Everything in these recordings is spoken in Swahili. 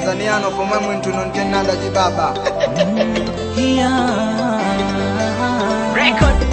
tanzaniano pomwe mwinthu nontenanda chibaba Record.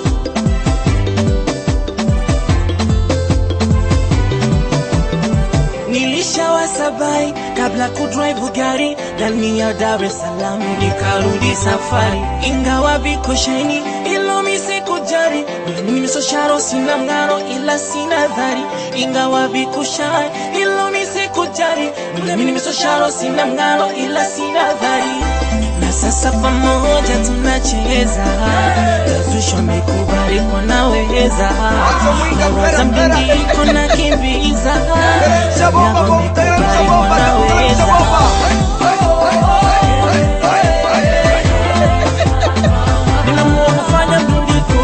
Nilishawasabai kabla kudrive gari ndani ya Dar es Salaam, nikarudi safari, ingawa viko sheni ilo misikujari mimi sosharo sina mng'aro ila sina dhari, ingawa viko shai ilo misikujari mimi misosharo sina mng'aro ila sina dhari na sasa pamoja tunacheza Yazusho amekubali kwa naweza Nawaza mbingiko na kimbiza Yago amekubali kwa naweza Nimeamua kufanya mdundiko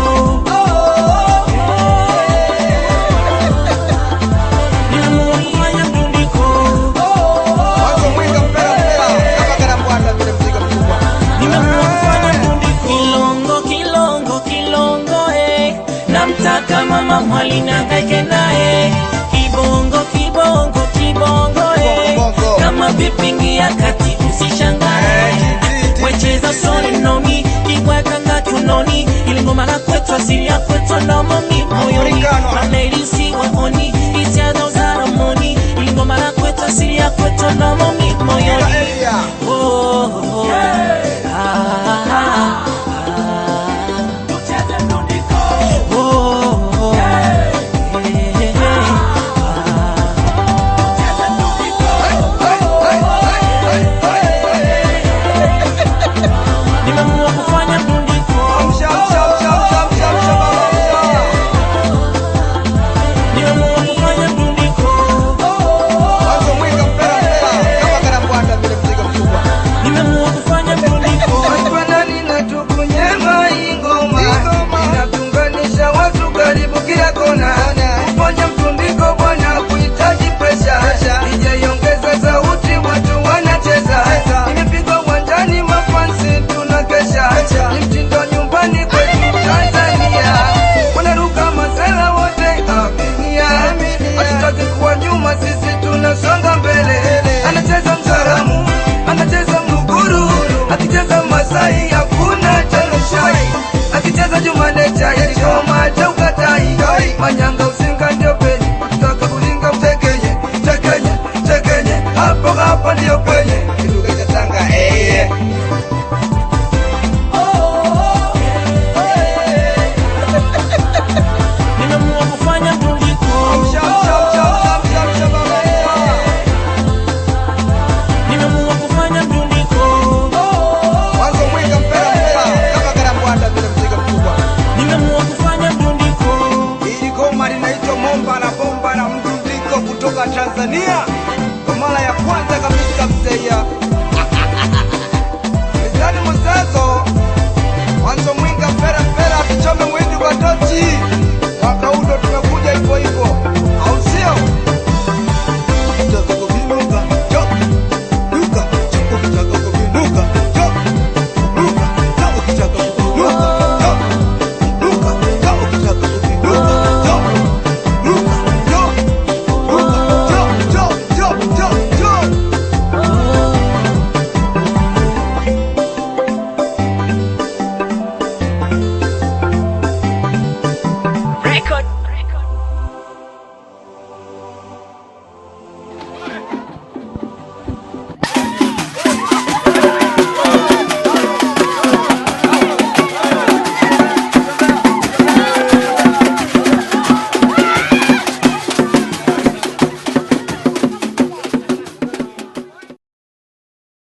Nimeamua kufanya mdundiko Mwanzo mwinga mpera mpera kama karambwanda vile mzigo mkubwa Nimeamua kufanya mdundiko Kilongo, kilongo, kilongo eh. Namtaka mama mwali na kaike naye Kibongo, kibongo, kibongo eh. Bongo. Kama vipingi ya kati usishangae Eh, titi. Wecheza soni nomi Kibweka nga kiunoni Ili ngoma la kwetu asili ya kwetu nomomi moyoni Africano. Mamelisi waoni Hisia za uzaramoni Ili ngoma la kwetu asili ya kwetu nomomi moyoni Area. Oh, oh, oh. Ah, ah, ah. Oh, oh, oh. Eh, eh, eh. Nimeamua kufanya mdundiko Amsha, amsha, amsha, amsha, amsha, amsha, baba, amsha. Nimeamua kufanya mdundiko Mwanzo mwinga mpera mpera kama karambwanda vile mzigo mkubwa Nimeamua kufanya mdundiko Twanani na tukunyema ingoma inatunganisha watu karibu kila kona. Kufanya mtundiko bwana kuhitaji presha, ijaiongeza sauti watu wanacheza. Imepigwa uwanjani mafansi tunakesha, ni mtindo nyumbani kwetu Tanzania. Wanaruka masela wote aminia, hatutaki kuwa nyuma, sisi tunasonga mbele. Anacheza msaramu, anacheza mluguru, akicheza Masai hakuna chanushai, akicheza Jumane chai koma cha ukatai, manyanga usinga ndio penye, ukitaka kulinga mtekenye, tekenye, tekenye, hapo hapo ndio penye kiduka cha Tanga eh. Nimeamua kufanya mdundiko Amsha, amsha, amsha, amsha, amsha, amsha, baba, amsha. Nimeamua kufanya mdundiko Mwanzo mwinga mpera mpera kama karambwanda vile mzigo mkubwa Nimeamua kufanya mdundiko Hili goma linaitwa Momba la Bomba la Mdundiko kutoka Tanzania